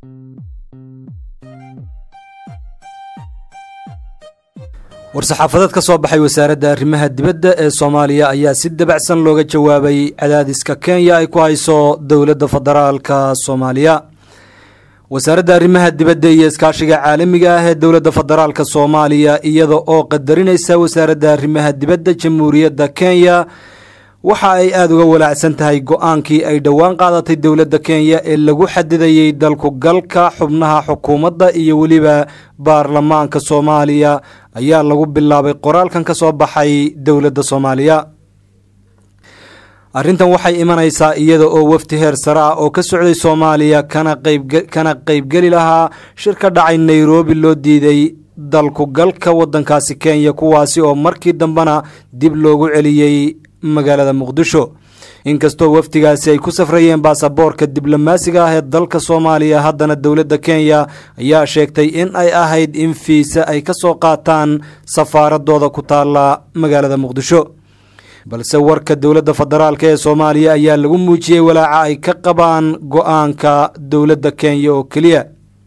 war-saxaafadeed ka soo baxay wasaaradda arrimaha dibadda ee soomaaliya ayaa si dabacsan looga jawaabay cadaadiska kenya ay ku hayso dowladda federaalka soomaaliya wasaaradda arrimaha dibadda iyo iskaashiga caalamiga ah ee dowladda federaalka soomaaliya iyada oo qadarinaysa wasaaradda arrimaha dibadda jamhuuriyadda kenya waxa ay aada uga walaacsan tahay go-aankii ay dhowaan qaadatay dowladda kenya ee lagu xadidayey dalku galka xubnaha xukuumadda iyo weliba baarlamaanka soomaaliya ayaa lagu bilaabay qoraalkan ka soo baxay dowladda soomaaliya arrintan waxay imanaysaa iyada oo wafdi heer sare ah oo ka socday soomaaliya kana qeybgeli lahaa shir ka dhacay nairobi loo diiday dalku galka waddankaasi kenya kuwaasi oo markii dambena dib loogu celiyey magaalada muqdisho inkastoo wafdigaasi ay ku safrayeen baasaboorka diblomaasiga ah ee dalka soomaaliya haddana dowladda kenya ayaa sheegtay in ay ahayd in fiisa ay ka soo qaataan safaaradooda ku taalla magaalada muqdisho balse warka dowladda federaalk ee soomaaliya ayaa lagu muujiyey walaaca ay ka qabaan go-aanka dowladda kenya oo keliya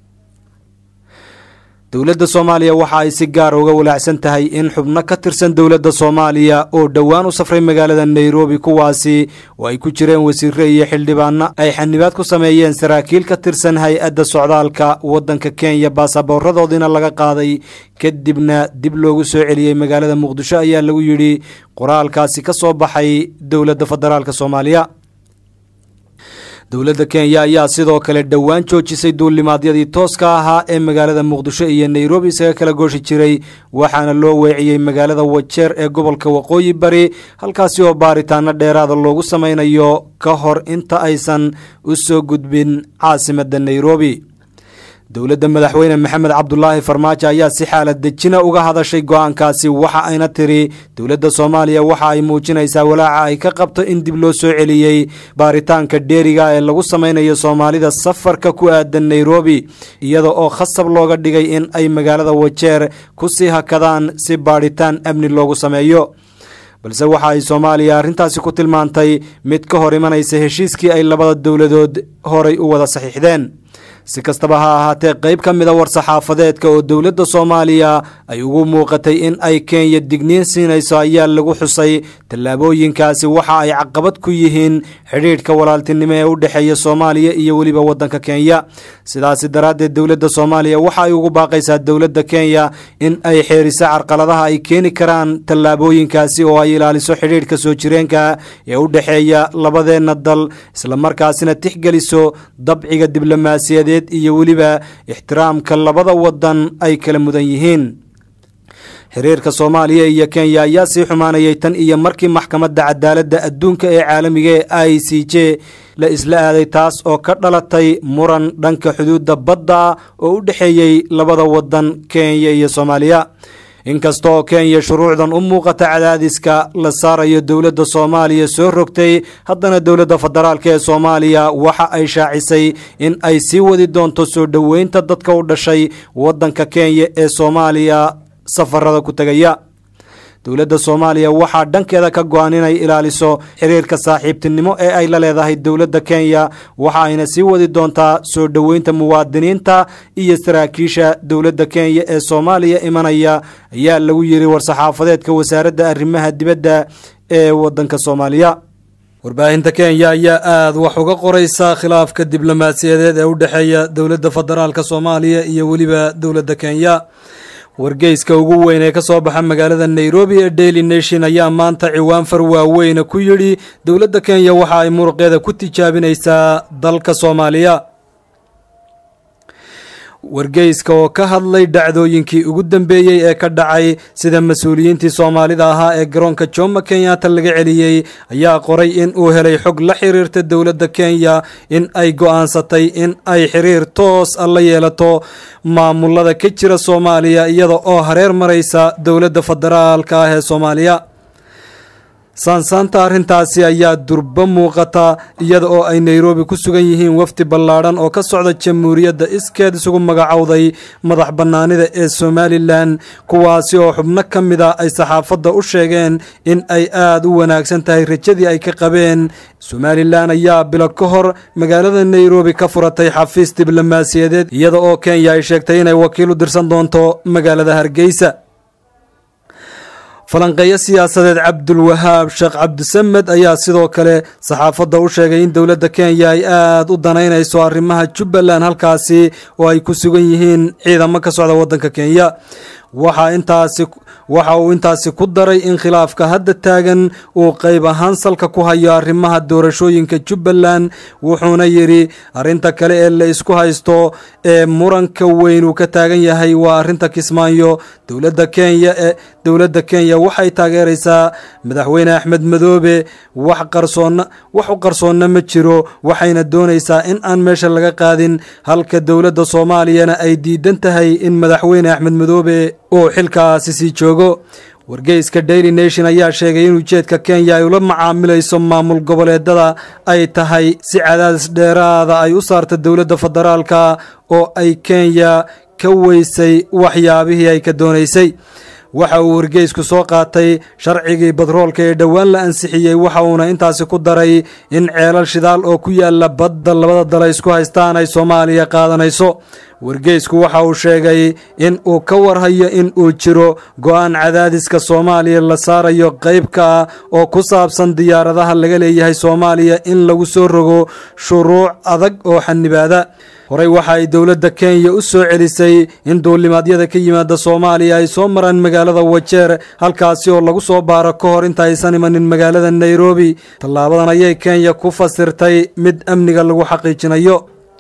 dowladda soomaaliya waxa ay si gaar uga walaacsan tahay in xubno ka tirsan dowladda soomaaliya oo dhowaan u safray magaalada nairobi kuwaasi oo ay ku jireen wasiire iyo xildhibaano ay xanibaad ku sameeyeen saraakiil ka tirsan hay-adda socdaalka waddanka kenya baasaboorradoodiina laga qaaday kadibna dib loogu soo celiyey magaalada muqdisho ayaa lagu yidhi qoraalkaasi ka soo baxay dowladda federaalk soomaaliya dowladda kenya ayaa sidoo kale dhowaan joojisay duulimaadyadii tooska ahaa ee magaalada muqdisho iyo nairobi isaga kala gooshi jiray waxaana loo weeciyey magaalada wajeer ee gobolka waqooyi bari halkaasi oo baaritaano dheeraada loogu sameynayo ka hor inta aysan u soo gudbin caasimadda nairobi dowladda madaxweyne maxamed cabdulaahi farmaajo ayaa si xaalad dejina uga hadashay go-aankaasi waxa ayna tiri dowladda soomaaliya waxa ay muujinaysaa walaaca ay ka qabto in dib loo soo celiyey baaritaanka dheeriga ee lagu sameynayo soomaalida safarka ku aadan nairobi iyada oo khasab looga dhigay in ay magaalada wajeer ku sii hakadaan si baadhitaan amni loogu sameeyo balse waxa ay soomaaliya arrintaasi ku tilmaantay mid ka hor imanaysa heshiiskii ay labada dowladood horay u wada saxiixdeen si kastaba ha ahaatee qayb ka mida war-saxaafadeedka oo dowladda soomaaliya ay ugu muuqatay in ay kenya digniin siinayso ayaa lagu xusay tallaabooyinkaasi waxa ay caqabad ku yihiin xidhiidhka walaaltinimo ee u dhexeeya soomaaliya iyo weliba waddanka kenya sidaasi daraaddeed dowladda soomaaliya waxa ay ugu baaqaysaa dowladda kenya in ay xeeriso carqaladaha ay keeni karaan tallaabooyinkaasi oo ay ilaaliso xidhiidhka soo jireenka ee u dhexeeya labadeenna dal islamarkaasina tixgeliso dabciga diblomaasiyadeed iyo weliba ixtiraamka labada wadan ay kala mudan yihiin xiriirka soomaaliya iyo kenya ayaa sii xumaanayay tan iyo markii maxkamadda cadaaladda adduunka ee caalamiga ee i c j la isla aaday taas oo ka dhalatay muran dhanka xuduudda badda oo u dhexeeyey labada wadan kenya iyo soomaaliya inkasta oo kenya shuruucdan u muuqata cadaadiska la saarayo dowladda soomaaliya soo rogtay haddana dowladda federaalk ee soomaaliya waxa ay shaacisay in ay sii wadi doonto soo dhoweynta dadka u dhashay waddanka kenya ee soomaaliya safarada ku tegaya dowladda soomaaliya waxaa dhankeeda ka go-an inay ilaaliso xiriirka saaxiibtinimo ee ay la leedahay dowladda kenya waxa ayna sii wadi doontaa soo dhoweynta muwaadiniinta iyo saraakiisha dowladda kenya ee soomaaliya imanaya ayaa lagu yiri war-saxaafadeedka wasaaradda arrimaha dibadda ee waddanka soomaaliya warbaahinta kenya ayaa aada wax uga qoreysa khilaafka diblomaasiyadeed ee u dhexeeya dowladda federaalk soomaaliya iyo weliba dowladda kenya wargeyska ugu weyn ee ka soo baxa magaalada nairobi ee daily nation ayaa maanta ciwaan far waaweyna ku yidhi dowladda kenya waxa ay muruqeeda ku tijaabinaysaa dalka soomaaliya wargeyska oo ka hadlay dhacdooyinkii ugu dambeeyey ee ka dhacay sida mas-uuliyiintii soomaalida ahaa ee garoonka jomo kenyatta laga celiyey ayaa qoray in uu helay xog la xiriirta dowladda kenya in ay go-aansatay in ay xiriir toos a la yeelato maamulada ka jira soomaaliya iyada oo hareer maraysa dowladda federaalka ah ee soomaaliya saansaanta arrintaasi ayaa durbo muuqata iyada oo ay nairobi ku sugan yihiin wafdi ballaadhan oo ka socda jamhuuriyadda iskeed isugu magacowday madax bannaanida ee somalilan kuwaasi oo xubno ka mid a ay saxaafadda u sheegeen in ay aada u wanaagsan tahay rajadii ay ka qabeen somalilan ayaa bilo ka hor magaalada nairobi ka furatay xafiis diblomaasiyadeed iyada oo kenya ay sheegtay inay wakiil u dirsan doonto magaalada hargeysa falanqeeyo siyaasadeed cabdulwahaab sheekh cabdisamed ayaa sidoo kale saxaafadda u sheegay in dowladda kenya ay aada u danaynayso arrimaha jubbaland halkaasi oo ay ku sugan yihiin ciidamo ka socda waddanka kenya waxaa intaasi waxa uu intaasi ku daray in khilaafka hadda taagan uu qayb ahaan salka ku hayo arrimaha doorashooyinka jubbaland wuxuuna yidhi arrinta kale ee la isku haysto ee muranka weyn uu ka taagan yahay waa arrinta kismaayo dowladda kenya ee dowladda kenya waxay taageeraysaa madaxweyne axmed madoobe wax qarsoonna wax u qarsoonna ma jiro waxayna doonaysaa in aan meesha laga qaadin halka dowladda soomaaliyana ay diidan tahay in madaxweyne axmed madoobe uu xilkaasi sii joogo wargeyska daily nation ayaa sheegay in ujeedka kenya ay ula macaamilayso maamul goboleedada ay tahay si cadaadis dheeraada ay u saarta dowladda federaalka oo ay kenya ka weysay waxyaabihii ay ka doonaysay waxa uu wargeysku soo qaatay sharcigii badroolka ee dhowaan la ansixiyey waxa uuna intaasi ku daray in ceelal shidaal oo ku yaala badda labada dal ay isku haystaan ay soomaaliya qaadanayso wargeysku waxa uu sheegay in uu ka warhayo in uu jiro go-aan cadaadiska soomaaliya la saarayo qeybka ah oo ku saabsan diyaaradaha laga leeyahay soomaaliya in lagu soo rogo shuruuc adag oo xanibaada horey waxa ay dowladda kenya u soo celisay in duulimaadyada ka yimaada soomaaliya ay soo maraan magaalada wajeer halkaasi oo lagu soo baaro ka hor inta aysan imanin magaalada nairobi tallaabadan ayay kenya ku fasirtay mid amniga lagu xaqiijinayo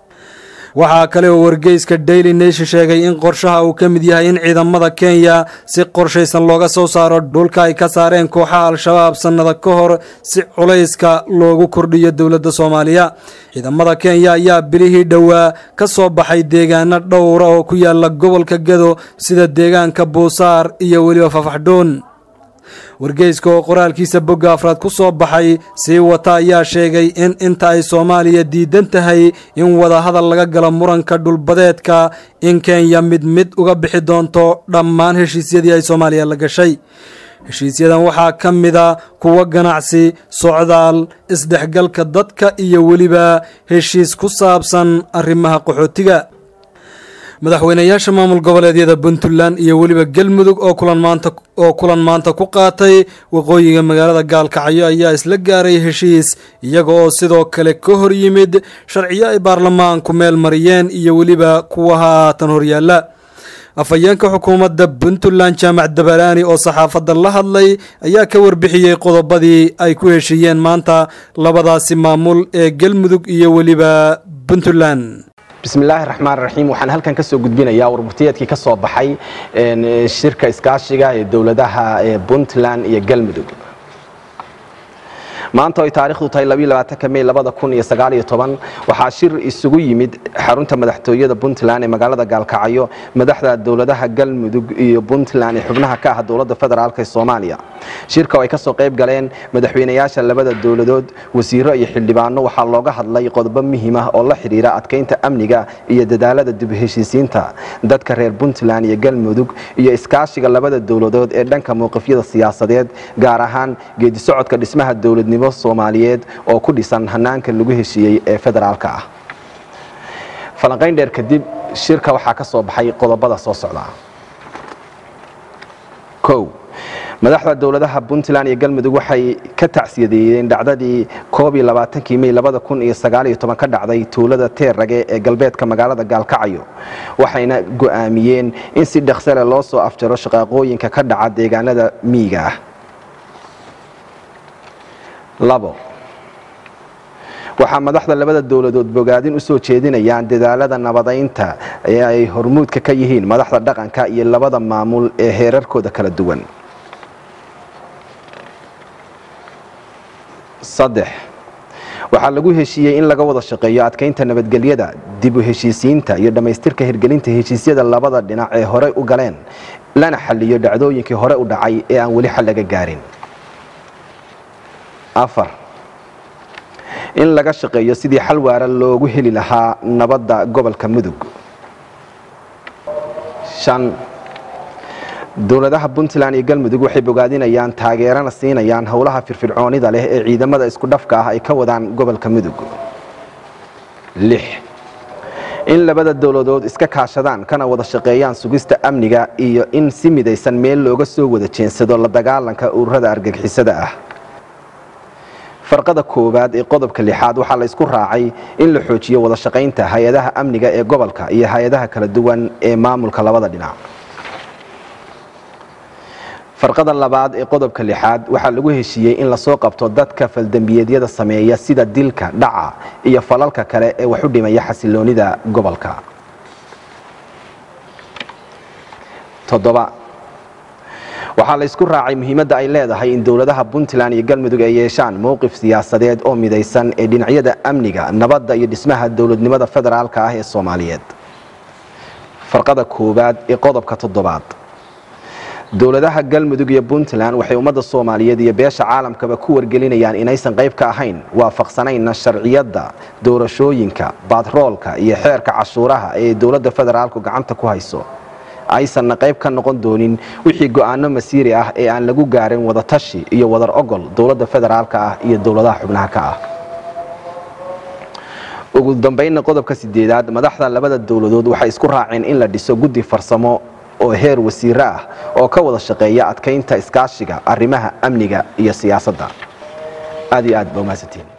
waxaa kale oo wargeyska daily nation sheegay in qorshaha uu ka mid yahay in ciidamada kenya si qorshaysan looga soo saaro dhulka ay ka saareen kooxaha al-shabaab sannada ka hor si culayska loogu kordhiyo dowladda soomaaliya ciidamada kenya ayaa bilihii dhowaa ka soo baxay deegaano dhowra oo ku yaala gobolka gado sida deegaanka buusaar iyo weliba fafaxdhoon wargeyska oo qoraalkiisa bogga afraad ku soo baxay sii wata ayaa sheegay in inta ay soomaaliya diidan tahay in wadahadal laga galo muranka dhulbadeedka in kenya mid mid uga bixi doonto dhammaan heshiisyadii ay soomaaliya la gashay heshiisyadan waxaa ka mida kuwo ganacsi socdaal isdhexgalka dadka iyo weliba heshiis ku saabsan arrimaha qaxootiga madaxweynayaasha maamul goboleedyada puntland iyo weliba galmudug oo kulan maanta oo kulan maanta ku qaatay waqooyiga magaalada gaalkacyo ayaa isla gaaray heshiis iyaga oo sidoo kale ka hor yimid sharciyo ay baarlamaanku meel mariyeen iyo weliba kuwa haatan horyaala afhayeenka xukuumadda puntland jaamac dabalaani oo saxaafadda la hadlay ayaa ka warbixiyey qodobadii ay ku heshiiyeen maanta labadaasi maamul ee galmudug iyo weliba puntland bismillaahi raxmaan raxiim waxaan halkan ka soo gudbinayaa warbutiyeedkii ka soo baxay shirka iskaashiga ee dowladaha puntland iyo galmudug maanta ay taarikhdu tahay may waxaa shir isugu yimid xarunta madaxtooyada puntland ee magaalada gaalkacyo madaxda dowladaha galmudug iyo puntland ee xubnaha ka ah dowladda federaalk ee soomaaliya shirka oo ay kasoo qayb galeen madaxweynayaasha labada dowladood wasiiro iyo xildhibaano waxaa looga hadlay qodobo muhiim ah oo la xidhiira adkeynta amniga iyo dadaalada dib heshiisiinta dadka reer puntland iyo galmudug iyo iskaashiga labada dowladood ee dhanka mowqifyada siyaasadeed gaar ahaan geedisocodka dhismaha dowladnimo soomaaliyeed oo ku dhisan hanaanka lagu heshiiyey ee federaalka ah falanqayn dheer kadib shirka waxaa ka soo baxay qodobada soo socda o madaxda dowladaha puntland iyo galmudug waxay ka tacsiyadeeyeen dhacdadii may ka dhacday tuulada teerrage ee galbeedka magaalada gaalkacyo waxayna go'aamiyeen in si dhaksale loo soo afjaro shaqaaqooyinka ka dhaca deegaanada miyiga ah labo waxaa madaxda labada dowladood bogaadin u soo jeedinayaan dadaalada nabadaynta ee ay hormuudka ka yihiin madaxda dhaqanka iyo labada maamul ee heerarkooda kala duwan saddex waxaa lagu heshiiyey in laga wada shaqeeyo adkeynta nabadgelyada dib u heshiisiinta iyo dhammaystirka hirgelinta heshiisyada labada dhinac ee horey u galeen lana xaliyo dhacdooyinkii hore u dhacay ee aan weli xal laga gaarin afar in laga shaqeeyo sidii xal waara loogu heli lahaa nabadda gobolka mudug shan dowladaha puntland iyo galmudug waxay bogaadinayaan taageerana siinayaan howlaha firfircoonida leh ee ciidamada isku dhafka ah ay ka wadaan gobolka mudug lix in labada dowladood iska kaashadaan kana wada shaqeeyaan sugista amniga iyo in si midaysan meel looga soo wada jeensado la dagaalanka ururada argagixisada ah farqada koowaad ee qodobka lixaad waxaa la isku raacay in la xoojiyo wada shaqaynta hay-adaha amniga ee gobolka iyo hay-adaha kala duwan ee maamulka labada dhinac farqada labaad ee qodobka lixaad waxaa lagu heshiiyey in lasoo qabto dadka faldembiyeedyada sameeya sida dilka dhaca iyo falalka kale ee wax u dhimaya xasiloonida gobolka toddoba waxaa la isku raacay muhiimadda ay leedahay in dowladaha puntland iyo galmudug ay yeeshaan mowqif siyaasadeed oo midaysan ee dhinacyada amniga nabadda iyo dhismaha dowladnimada federaalka ah ee soomaaliyeed farqada koowaad ee qodobka toddobaad dowladaha galmudug iyo puntland waxay ummadda soomaaliyeed iyo beesha caalamkaba ku wargelinayaan inaysan qayb ka ahayn waafaqsanayna sharciyadda doorashooyinka batroolka iyo xeerka cashuuraha ee dowladda federaalku gacanta ku hayso aysanna qayb ka noqon doonin wixii go'aano masiiri ah ee aan lagu gaarin wadatashi iyo wadar ogol dowladda federaalka ah iyo dowladaha xubnaha ka ah ugu dambaynna qodobka sideedaad madaxda labada dowladood waxay isku raaceen in la dhiso guddi farsamo oo heer wasiiro ah oo ka wada shaqeeya adkaynta iskaashiga arrimaha amniga iyo siyaasadda aad iyo aad ba umahadsantiin